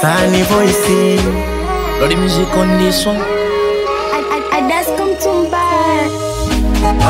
Sani voice Lodi music on this one. I, I, I just come to buy.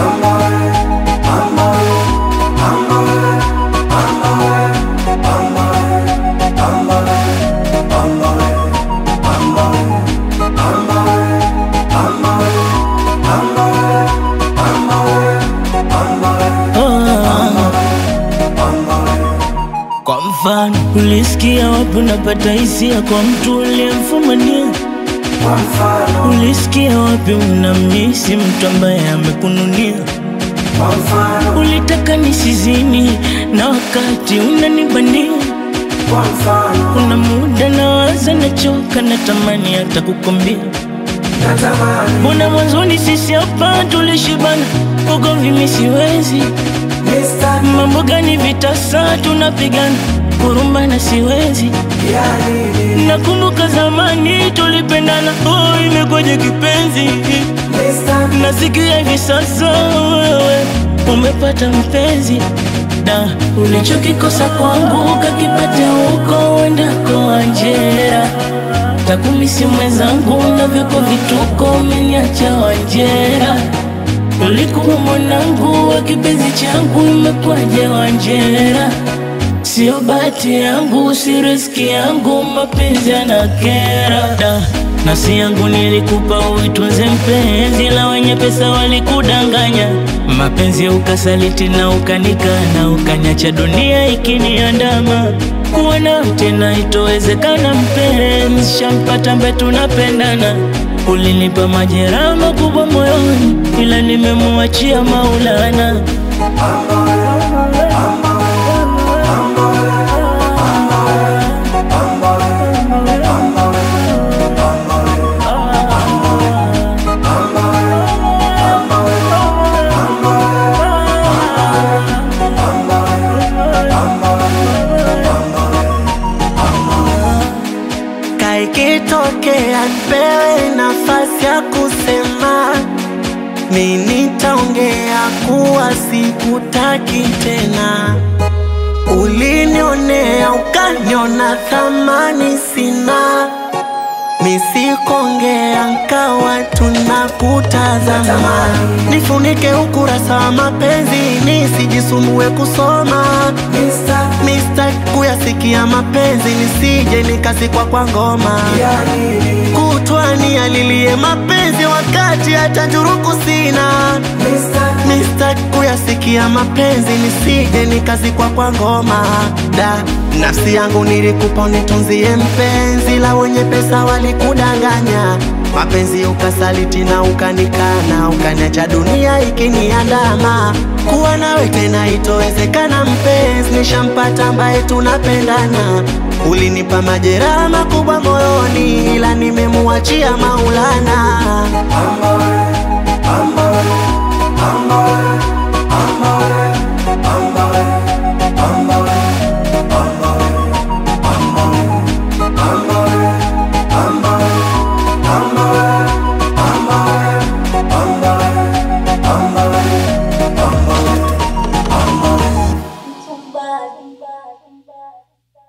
Kwa mfano, ulisikia wapi unapata hisia kwa mtu uliyemfumania? Ulisikia wapi unamisi mtu ambaye amekununia? Ulitaka nisizini na wakati unanibania. Kuna muda nawaza, nachoka, natamani hata kukwambia Mbona mwanzoni sisi hapa tulishibana, ugomvi mimi siwezi. Mambo gani vitasa tunapigana, kurumbana siwezi. Nakumbuka zamani tulipendana, oh, imekwaje kipenzi? Nasikia hivi sasa wewe umepata mpenzi da ulichokikosa kwangu kakipata huko uendako Wanjera. Takumisi mwenzangu na vyako vituko, umeniacha Wanjera. Ulikuwa mwanangu wa kipenzi changu, imekwaje Wanjera? Sio bahati yangu, si riski yangu, mapenzi yanakera da nafsi yangu nilikupa uitunze mpenzi, la wenye pesa walikudanganya. Mapenzi ukasaliti na ukanikana, ukanyacha dunia ikiniandama. Kuwa nao tena itowezekana, mpenzi shampata ambaye tunapendana. Ulinipa majeraha makubwa moyoni, ila nimemuachia Maulana. Kaikitokea nipewe nafasi ya kusema, mi nitaongea kuwa sikutaki tena. Ulinionea ukaniona thamani sina, misikongea nkawa tunakutazama. Nifunike ukurasa wa mapenzi nisijisumbue kusoma Mista kuyasikia mapenzi nisije nikazikwa kwa ngoma kutwani alilie mapenzi wakati hata njuruku sina Mista kuyasikia mapenzi nisije nikazikwa kwa ngoma da nafsi yangu nilikupa unitunzie mpenzi la wenye pesa walikudanganya mapenzi ukasaliti na ukanikana ukaniacha dunia ikiniandama kuwa nawe tena itowezekana mpenzi nishampata ambaye tunapendana ulinipa majeraha makubwa moyoni ila nimemuachia maulana